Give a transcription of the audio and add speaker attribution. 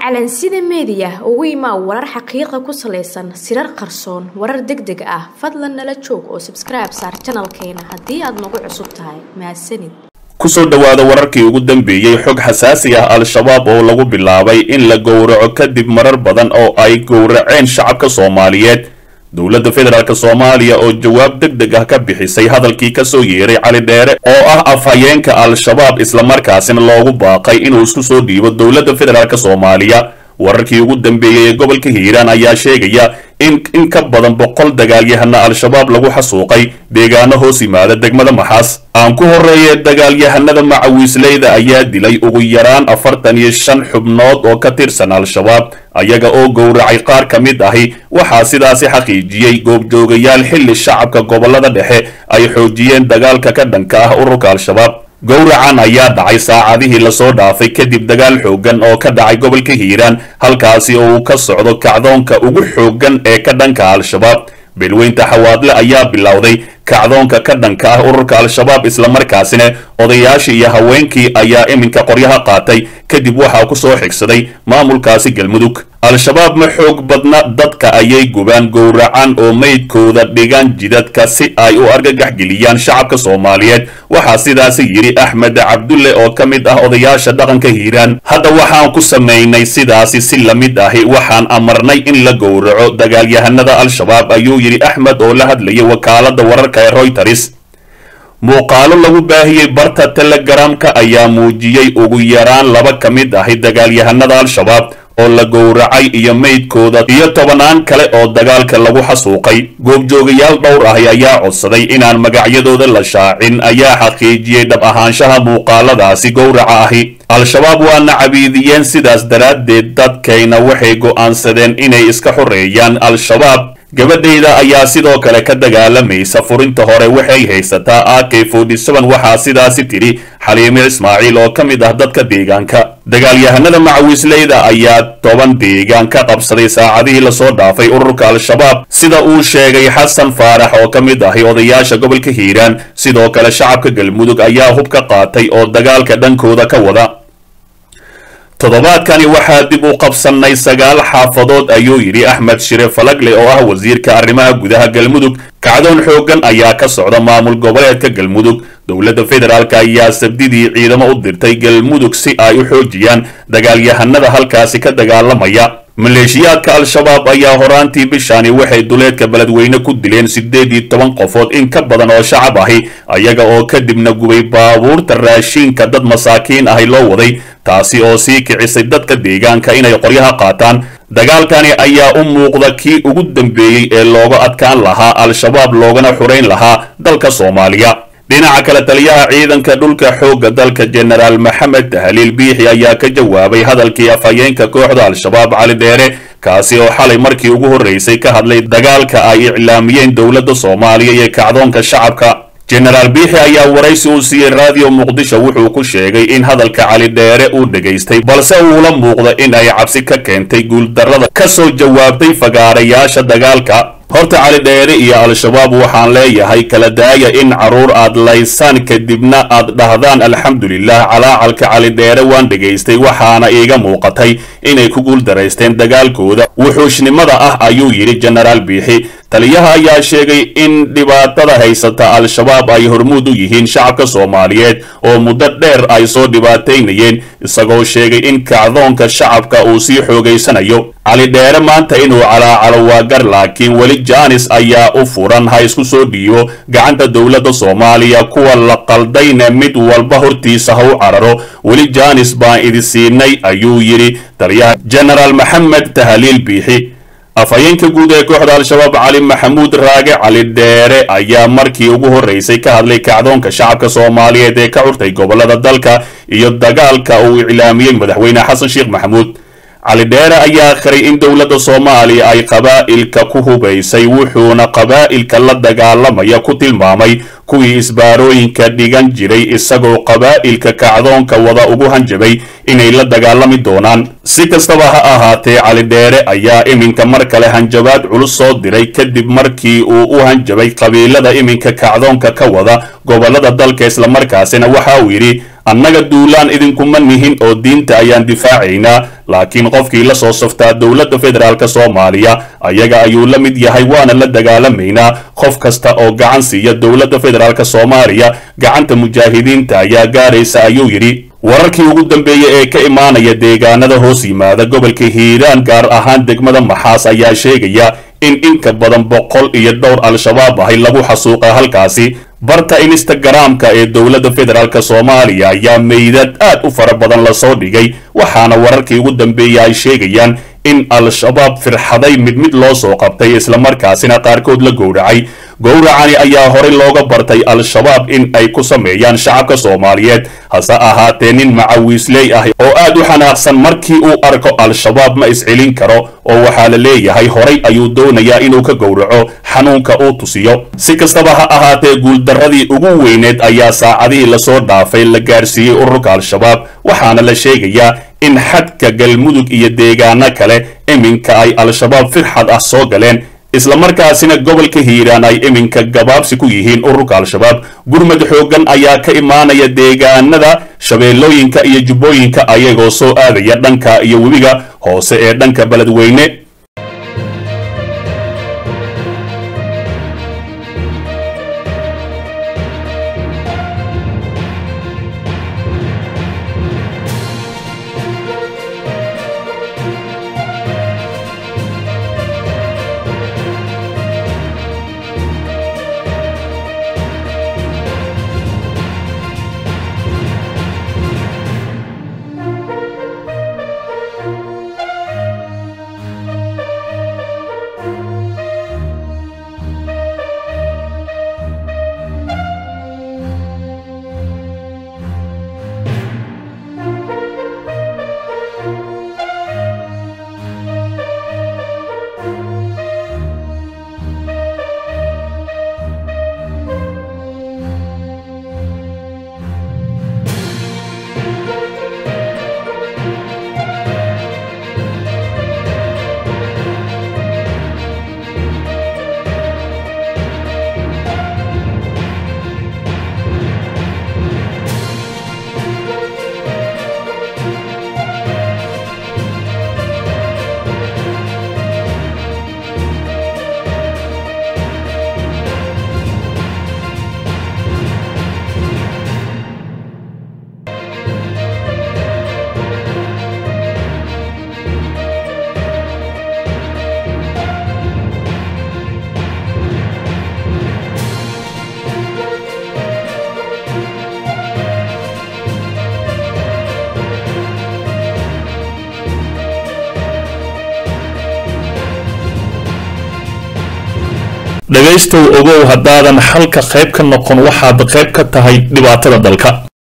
Speaker 1: calansida meediya ugu imaa warar xaqiiqa ku salaysan sirar qarsoon warar deg deg ah fadlan nala joog oo sabskribe saar janalkeena haddii aad nagu cusub tahay mahadsanid
Speaker 2: kusoo dhowaada wararkii ugu dambeeyey xog xasaasi ah al-shabaab oo lagu bilaabay in la gowraco kadib marar badan oo ay gowraceen shacabka soomaaliyeed dowladda federaalk soomaaliya oo jawaab deg deg ah ka bixisay hadalkii kasoo yeeray cali dheere oo ah afhayeenka al-shabaab islamarkaasina loogu baaqay inuu isku soo dhiibo dowladda federaalk soomaaliya wararkii ugu dambeeyey ee gobolka hiiraan ayaa sheegaya in in ka badan boqol dagaalyahana al-shabaab lagu xasuuqay deegaano hoos yimaada degmada maxaas aan ku horeeye dagaalyahanada macawiisleyda ayaa dilay ugu yaraan afartan iyo shan xubnood oo ka tirsan al-shabaab ayaga oo gowracay qaar ka mid ahi waxaa sidaasi xaqiijiyey goobjoogayaal xilli shacabka gobolada dhexe ay xoojiyeen dagaalka ka dhanka ah ururka al-shabaab gowracan ayaa dhacay saacadihii lasoo dhaafay kadib dagaal xooggan oo ka dhacay gobolka hiiraan halkaasi oo uu ka socdo kacdoonka ugu xooggan ee ka dhanka al-shabaab beelweynta xawaadle ayaa bilowday kacdoonka ka dhanka ah ururka al-shabaab islamarkaasina odayaashii iyo haweenkii ayaa iminka qoryaha qaatay kadib waxaa ku soo xigsaday maamulkaasi galmudug al-shabaab ma xoog badna dadka ayay gubaan gowracan oo meydkooda dhigaan jidadka si ay u argagax geliyaan shacabka soomaaliyeed waxaa sidaasi yidhi axmed cabdulle oo ka mid ah odayaasha dhaqanka hiiraan hadda waxaan ku samaynay sidaasi si la mid ahi waxaan amarnay in la gowraco dagaalyahanada al-shabaab ayuu yidhi axmed oo la hadlayay wakaalada wararka ee royters muuqaalo lagu baahiyey barta telegramka ayaa muujiyey ugu yaraan laba ka mid ahi dagaalyahanada al-shabaab oo la gowracay iyo meydkooda iyo tobanaan kale oo dagaalka lagu xasuuqay goobjoogayaal dhowr ahi ayaa codsaday inaan magacyadooda la shaacin ayaa xaqiijiyey dhab ahaanshaha muuqaaladaasi gowraca ahi al-shabaab waana cabiidiyeen sidaas daraaddeed dadkayna waxay go'aansadeen inay iska xoreeyaan al-shabaab gabadhayda ayaa sidoo kale ka dagaalamaysa furinta hore waxay haysataa a k waxaa sidaasi tidhi xaliime ismaaciil oo ka mid ah dadka deegaanka dagaalyahanada macawiisleyda ayaa toban deegaan ka qabsaday saacadihii lasoo dhaafay ururka al-shabaab sida uu sheegay xasan faarax oo ka mid ahi odayaasha gobolka hiiraan sidoo kale shacabka galmudug ayaa hub ka qaatay oo dagaalka dhankooda ka wada toddobaadkani waxaa dib u qabsannay sagaal xaafadood ayuu yidhi axmed shire falagle oo ah wasiirka arrimaha gudaha galmudug kacdoon xooggan ayaa ka socda maamul goboleedka galmudug dowladda federaalk ayaa sabdidii ciidamo u dirtay galmudug si ay u xoojiyaan dagaalyahanada halkaasi ka dagaalamaya maleeshiyaadka al-shabaab ayaa horaantii bishaani waxay duleedka beledweyne ku dileen siddeed iyo toban qofood in ka badan oo shacab ahi ayaga oo kadibna gubay baabuurta raashiinka dad masaakiin ahi loo waday taasi oo sii kicisay dadka deegaanka inay qoryaha qaataan dagaalkani ayaa u muuqda kii ugu dambeeyey ee looga adkaan lahaa al-shabaab loogana xurayn lahaa dalka soomaaliya dhinaca kale taliyaha ciidanka dhulka xoogga dalka jenaraal maxamed tahliil biixi ayaa ka jawaabay hadalkii afhayeenka kooxda al-shabaab cali dheere kaasi oo xalay markii ugu horreysay ka hadlay dagaalka ay iclaamiyeen dowladda soomaaliya iyo kacdoonka shacabka jenaraal biixi ayaa waraysi uu siiyey raadiyo muqdisho wuxuu ku sheegay in hadalka cali dheere uu dhegaystay balse uula muuqda in ay cabsi ka keentay guuldarrada ka soo jawaabtay fagaarayaasha dagaalka horta cali dheere iyo al-shabaab waxaan leeyahay kala daaya in carruur aad laysaan kadibna aad dhahdaan alxamdulilah calaacalka cali dheere waan dhegaystay waxaana iiga muuqatay inay ku guuldaraysteen dagaalkooda wuxuushnimada ah ayuu yidhi jenaraal biixi taliyaha ayaa sheegay in dhibaatada haysata al-shabaab ay hormuud u yihiin shacabka soomaaliyeed oo muddo dheer ay soo dhibaataynayeen isagoo sheegay in kacdoonka shacabka uu sii xoogaysanayo cali dheere maanta inuu calaacalo waa gar laakiin weli jaanis ayaa u furan ha isku soo dhiibo gacanta dowladda soomaaliya kuwa la qaldayna mid walba hortiisa ha u cararo weli jaanis baan idi siinay ayuu yidhi taliyaha jenaraal maxamed tahliil biixi afhayeenka guud ee kooxda al-shabaab cali maxamuud raage cali dheere ayaa markii ugu horreysay ka hadlay kacdoonka shacabka soomaaliyeed ee ka curtay gobolada dalka iyo dagaalka uu iclaamiyey madaxweyne xasan sheekh maxamuud cali dheere ayaa khiray in dowladda soomaaliya ay qabaa'ilka ku hubaysay wuxuuna qabaa'ilka la dagaalamaya ku tilmaamay kuwii isbaarooyinka dhigan jiray isagoo qabaa'ilka kacdoonka wada ugu hanjabay inay la dagaalami doonaan si kastaba ha ahaatee cali dheere ayaa iminka mar kale hanjabaad culus soo diray kadib markii uu u hanjabay qabiilada iminka kacdoonka ka wada gobolada dalka islamarkaasina waxa uu yidhi annaga duulaan idinkuma nihin oo diinta ayaan difaacaynaa laakiin qofkii la soo saftaa dowladda federaalk soomaaliya ayaga ayuu la mid yahay waana la dagaalamaynaa qof kasta oo gacan siiya dowladda federaalk soomaaliya gacanta mujaahidiinta ayaa gaaraysa ayuu yidhi wararkii ugu dambeeyey ee ka imaanaya deegaanada hoos yimaada gobolka hiiraan gaar ahaan degmada maxaas ayaa sheegaya in inka badan boqol iyo dhowr al-shabaab ahay lagu xasuuqa halkaasi barta instagaraamka ee dowladda federaalk soomaaliya ayaa meydad aad u fara badan lasoo dhigay waxaana wararkii ugu dambeeyey ay sheegayaan in al-shabaab firxaday mid mid loo soo qabtay islamarkaasina qaarkood la gowracay gowracani ayaa horey looga bartay al-shabaab in ay ku sameeyaan shacabka soomaaliyeed hase ahaatee nin macawiisley ah oo aad u xanaaqsan markii uu arko al-shabaab ma iscelin karo oo waxaa la leeyahay horay ayuu doonayaa inuu ka gowraco xanuunka uu tusiyo si kastaba ha ahaatee guuldarradii ugu weyneed ayaa saacadihii lasoo dhaafay la gaarsiiyey ururka al-shabaab waxaana la sheegayaa in xadka galmudug iyo deegaano kale iminka ay al-shabaab firxad ah soo galeen islamarkaasina gobolka hiiraan ay iminka gabaabsi ku yihiin ururka al-shabaab gurmad xooggan ayaa ka imaanaya deegaanada shabeellooyinka iyo jubbooyinka ayagoo soo aadaya dhanka iyo webiga hoose ee dhanka beledweyne dhegaystow ogow haddaadan xalka qayb ka noqon waxaad qayb ka tahay dhibaatada dalka